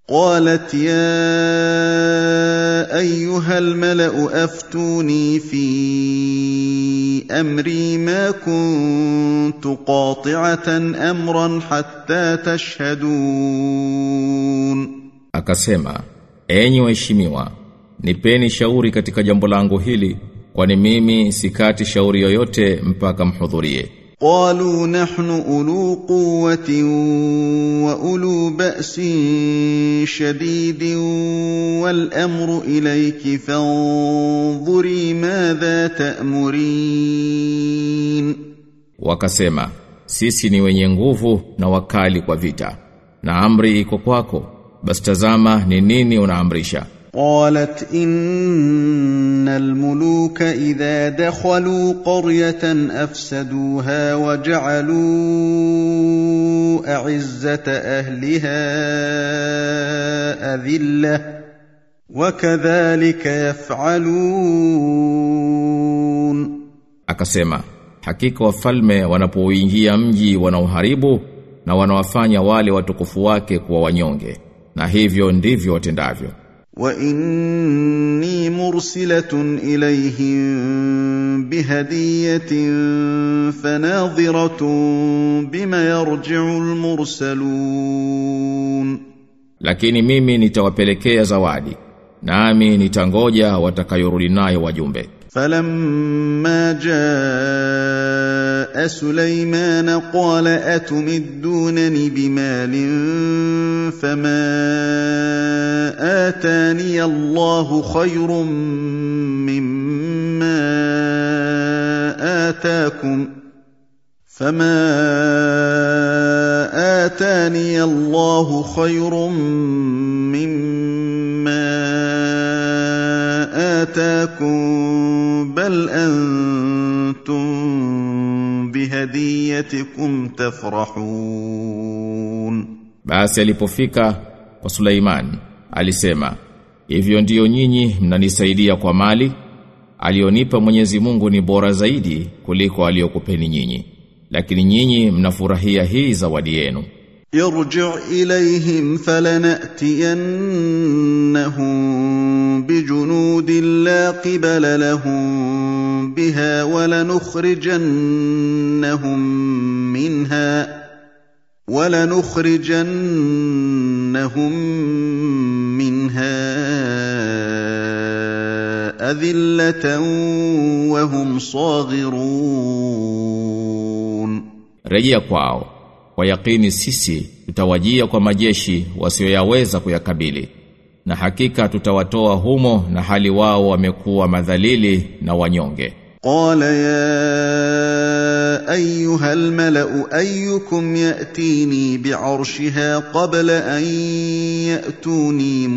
قالت يا ايها الملا افتوني في امري ما كنت قاطعه امرا حتى تشهدون Akasema, enyi waheshimiwa, nipeni shauri katika jambo langu hili, kwani mimi sikati shauri yoyote mpaka mhudhurie. قالوا نحن اولو قوه واولو باس شديد والامر اليك فانظري ماذا تامرين Wakasema, sisi ni wenye nguvu na wakali kwa vita, na amri iko kwako, basi tazama ni nini unaamrisha. قالت ان الملوك اذا دخلوا قريه افسدوها وجعلوا اعزه اهلها اذله وكذلك يفعلون Akasema, hakika wafalme wanapouingia mji wanauharibu na wanawafanya wale watukufu wake kuwa wanyonge, na hivyo ndivyo watendavyo. واني مرسله اليهم بهديه فناظره بما يرجع المرسلون Lakini mimi nitawapelekea zawadi, nami nitangoja watakayorudi nayo wajumbe. فلما جاء سليمان قال اتمدونني بمال فما اتاني الله خير مما اتاكم فما اتاني الله خير مما آتاكم بل أنتم بهديتكم تفرحون Basi alipofika kwa Suleiman, alisema, hivyo ndiyo nyinyi mnanisaidia kwa mali, alionipa Mwenyezi Mungu ni bora zaidi kuliko aliyokupeni nyinyi. Lakini nyinyi mnafurahia hii zawadi yenu. ارجع إليهم فلنأتينهم بجنود لا قبل لهم بها ولنخرجنهم منها ولنخرجنهم منها أذلة وهم صاغرون Rejea kwao. Kwa yakini sisi tutawajia kwa majeshi wasioyaweza kuyakabili. Na hakika tutawatoa humo na hali wao wamekuwa madhalili na wanyonge. قال يا ايها الملا ايكم ياتيني بعرشها قبل ان ياتوني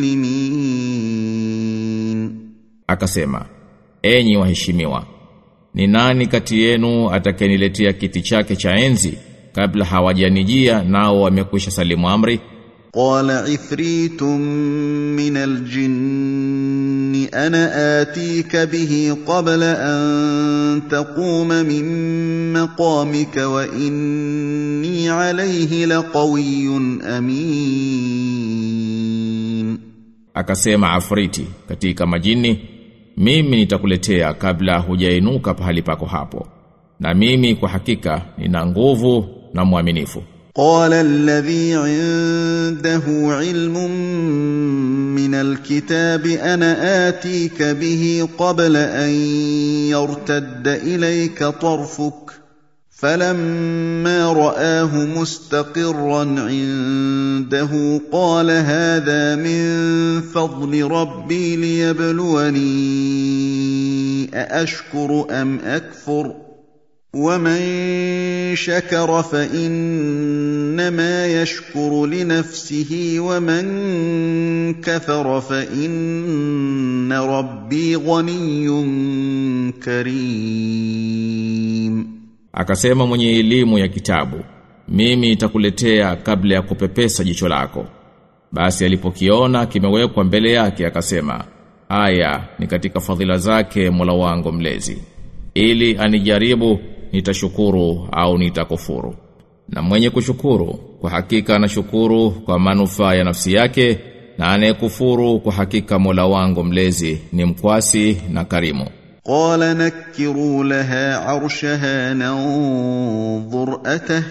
مسلمين Akasema, enyi waheshimiwa, ni nani kati yenu atakayeniletea kiti chake cha enzi kabla hawajanijia nao wamekwisha salimu amri? قال عفريت من الجن انا اتيك به قبل ان تقوم من مقامك واني عليه لقوي امين Akasema Afriti katika majini, mimi nitakuletea kabla hujainuka pahali pako hapo. Na mimi kwa hakika nina nguvu na mwaminifu. قال الذي عنده علم من الكتاب انا اتيك به قبل ان يرتد اليك طرفك فلما راه مستقرا عنده قال هذا من فضل ربي ليبلوني ااشكر ام اكفر ومن شكر فانما يشكر لنفسه ومن كفر فان ربي غني كريم Akasema mwenye elimu ya kitabu, mimi nitakuletea kabla ya kupepesa jicho lako. Basi alipokiona kimewekwa mbele yake akasema, haya ni katika fadhila zake Mola wangu mlezi. Ili anijaribu nitashukuru au nitakufuru. na mwenye kushukuru kwa hakika anashukuru kwa manufaa ya nafsi yake na anayekufuru kwa hakika Mola wangu mlezi ni mkwasi na karimu قال نكروا لها عرشها ننظر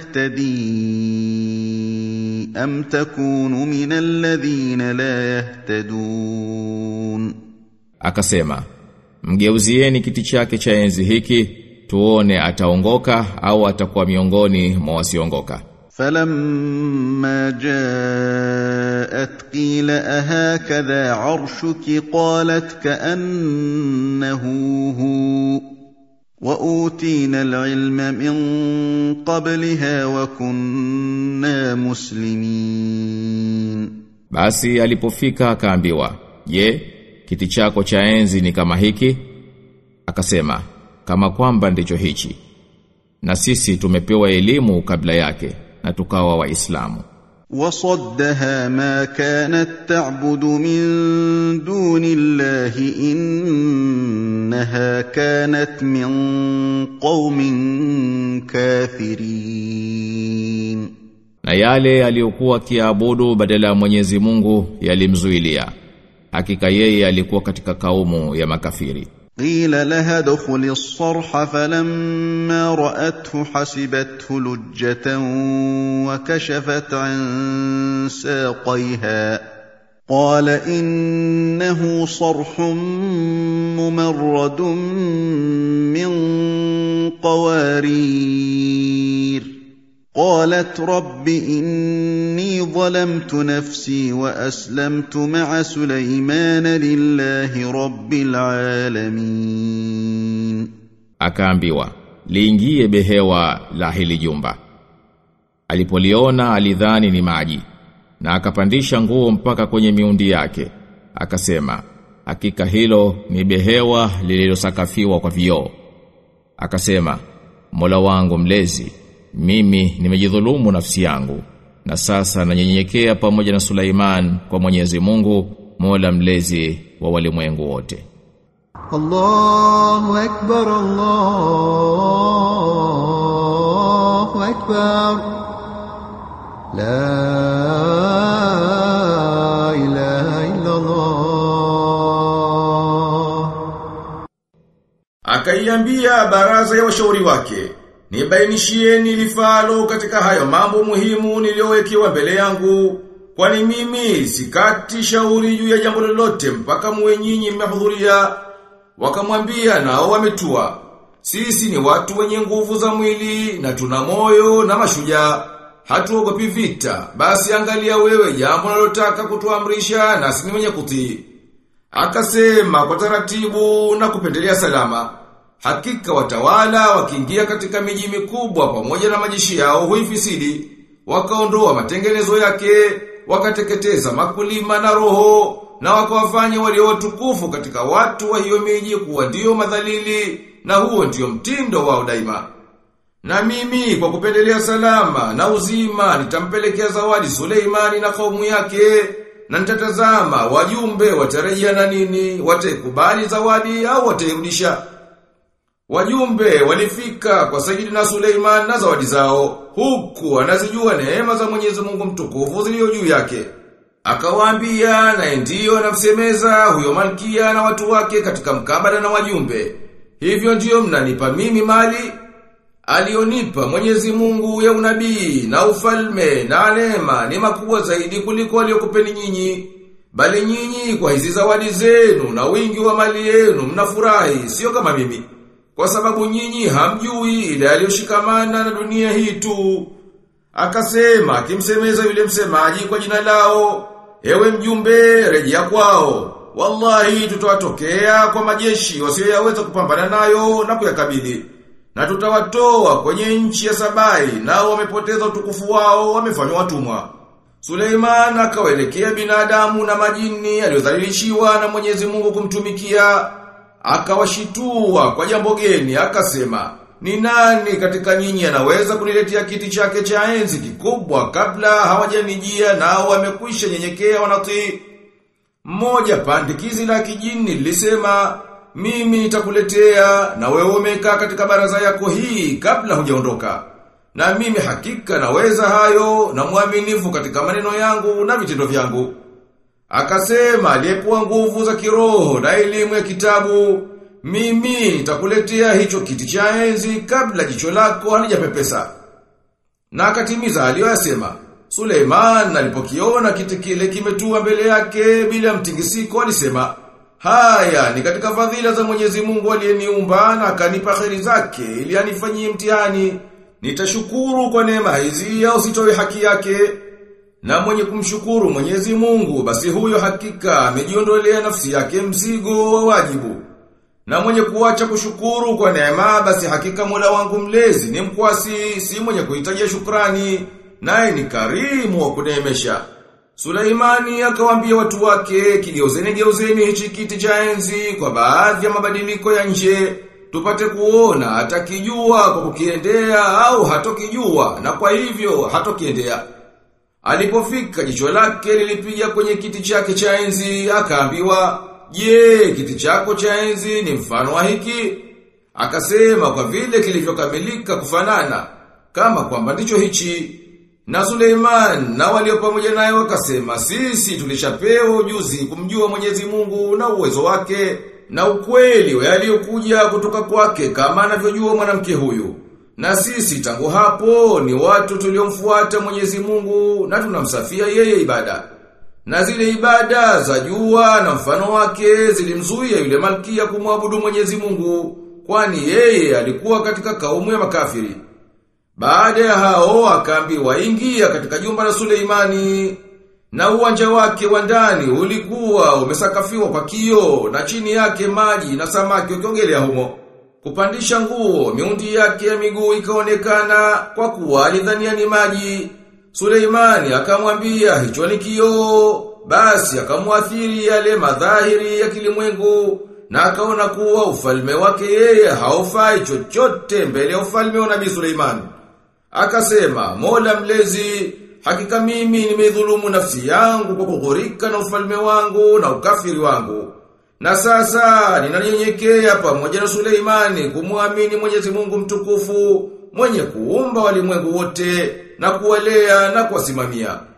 أتهتدي أم تكون من الذين لا يهتدون akasema mgeuzieni kiti chake cha enzi hiki tuone ataongoka au atakuwa miongoni mwa wasiongoka فلما جاءت قيل أهكذا عرشك قالت كأنه هو وأوتينا العلم من قبلها وكنا مسلمين Basi alipofika akaambiwa, "Je, kiti chako cha enzi ni kama hiki?" Akasema, "Kama kwamba ndicho hichi." Na sisi tumepewa elimu kabla yake na tukawa waislamu. وصدها ما كانت تعبد من دون الله إنها كانت من قوم كافرين Na yale aliyokuwa akiabudu badala ya Mwenyezi Mungu yalimzuilia. Hakika yeye alikuwa katika kaumu ya makafiri. قيل لها ادخل الصرح فلما رأته حسبته لجة وكشفت عن ساقيها قال إنه صرح ممرد من قوارير قالت رب إني ظلمت نفسي وأسلمت مع سليمان لله رب العالمين Akaambiwa, "Liingie behewa la hili jumba." Alipoliona alidhani ni maji na akapandisha nguo mpaka kwenye miundi yake. Akasema, "Hakika hilo ni behewa lililosakafiwa kwa vioo." Akasema, "Mola wangu mlezi, mimi nimejidhulumu nafsi yangu na sasa nanyenyekea pamoja na Sulaiman kwa Mwenyezi Mungu, Mola mlezi wa walimwengu wote." الله أكبر الله أكبر لا إله إلا الله Akaiambia baraza ya washauri wake, nibainishieni lifalo katika hayo mambo muhimu niliyowekewa mbele yangu, kwani mimi sikati shauri juu ya jambo lolote mpaka muwe nyinyi mmehudhuria. Wakamwambia nao wametua. Sisi ni watu wenye nguvu za mwili na tuna moyo na mashujaa. Hatuogopi vita, basi angalia wewe jambo unalotaka kutuamrisha na sisi ni wenye kutii. Akasema kwa taratibu na kupendelea salama. Hakika watawala wakiingia katika miji mikubwa pamoja na majeshi yao huifisidi. Wakaondoa matengenezo yake, wakateketeza makulima na roho, na wakawafanya walio watukufu katika watu wa hiyo miji kuwa ndio madhalili, na huo ndio mtindo wao daima. Na mimi kwa kupendelea salama na uzima nitampelekea zawadi Suleimani na kaumu yake na nitatazama wajumbe watarejea na nini wataikubali zawadi au watairudisha. Wajumbe walifika kwa Sayyidina Suleiman na zawadi zao huku anazijua neema za Mwenyezi Mungu mtukufu zilizo juu yake. Akawaambia na ndiyo anamsemeza huyo malkia na watu wake katika mkabala na wajumbe. Hivyo ndiyo mnanipa mimi mali alionipa Mwenyezi Mungu ya unabii na ufalme na neema ni makubwa zaidi kuliko aliyokupeni nyinyi. Bali nyinyi kwa hizi zawadi zenu na wingi wa mali yenu mnafurahi sio kama mimi. Kwa sababu nyinyi hamjui ile aliyoshikamana na dunia hii tu. Akasema akimsemeza yule msemaji kwa jina lao, ewe mjumbe rejea kwao. Wallahi tutawatokea kwa majeshi wasioyaweza kupambana nayo na kuyakabili. Na tutawatoa kwenye nchi ya Sabai nao wamepoteza utukufu wao wamefanywa watumwa. Suleiman akawaelekea binadamu na majini aliyodhalilishiwa na Mwenyezi Mungu kumtumikia akawashitua kwa jambo geni akasema ni nani katika nyinyi anaweza kuniletea kiti chake cha enzi kikubwa kabla hawajanijia nao wamekwisha nyenyekea wanatii mmoja pandikizi la kijini lilisema mimi nitakuletea na wewe umekaa katika baraza yako hii kabla hujaondoka Na mimi hakika naweza hayo na mwaminifu katika maneno yangu na vitendo vyangu. Akasema aliyekuwa nguvu za kiroho na elimu ya kitabu, mimi nitakuletea hicho kiti cha enzi kabla jicho lako halijapepesa. Na akatimiza aliyoyasema. Suleiman alipokiona kiti kile kimetua mbele yake bila mtingisiko alisema, "Haya ni katika fadhila za Mwenyezi Mungu aliyeniumba na akanipa kheri zake ili anifanyie mtihani. Nitashukuru kwa neema hizi au sitoe haki yake?" Na mwenye kumshukuru Mwenyezi Mungu basi huyo hakika amejiondolea nafsi yake mzigo wa wajibu. Na mwenye kuacha kushukuru kwa neema basi hakika Mola wangu mlezi ni mkwasi si mwenye kuhitajia shukrani naye ni karimu wa kuneemesha. Sulaimani akawaambia watu wake kigeuzeni geuzeni hichi kiti cha enzi kwa baadhi ya mabadiliko ya nje tupate kuona atakijua kwa kukiendea au hatokijua na kwa hivyo hatokiendea. Alipofika jicho lake lilipiga kwenye kiti chake cha enzi akaambiwa, "Je, kiti chako cha enzi ni mfano wa hiki?" Akasema kwa vile kilivyokamilika kufanana kama kwamba ndicho hichi. Na Suleiman na walio pamoja naye wakasema, "Sisi tulishapewa ujuzi kumjua Mwenyezi Mungu na uwezo wake na ukweli wa yaliyokuja kutoka kwake kama anavyojua mwanamke huyu." Na sisi tangu hapo ni watu tuliomfuata Mwenyezi Mungu na tunamsafia yeye ibada. Na zile ibada za jua na mfano wake zilimzuia yule malkia kumwabudu Mwenyezi Mungu kwani yeye alikuwa katika kaumu ya makafiri. Baada ya hao akaambiwa ingia katika jumba la Suleimani na uwanja wake wa ndani ulikuwa umesakafiwa kwa kio na chini yake maji na samaki wakiogelea humo. Kupandisha nguo, miundi yake ya miguu ikaonekana kwa kuwa alidhania ni maji. Suleimani akamwambia hicho ni kioo, basi akamwathiri yale madhahiri ya kilimwengu na akaona kuwa ufalme wake yeye haufai chochote mbele ya ufalme wa Nabii Suleimani. Akasema, Mola mlezi, hakika mimi nimedhulumu nafsi yangu kwa kughurika na ufalme wangu na ukafiri wangu. Na sasa ninanyenyekea pamoja na Suleimani kumwamini Mwenyezi Mungu mtukufu mwenye kuumba walimwengu wote na kuwalea na kuwasimamia.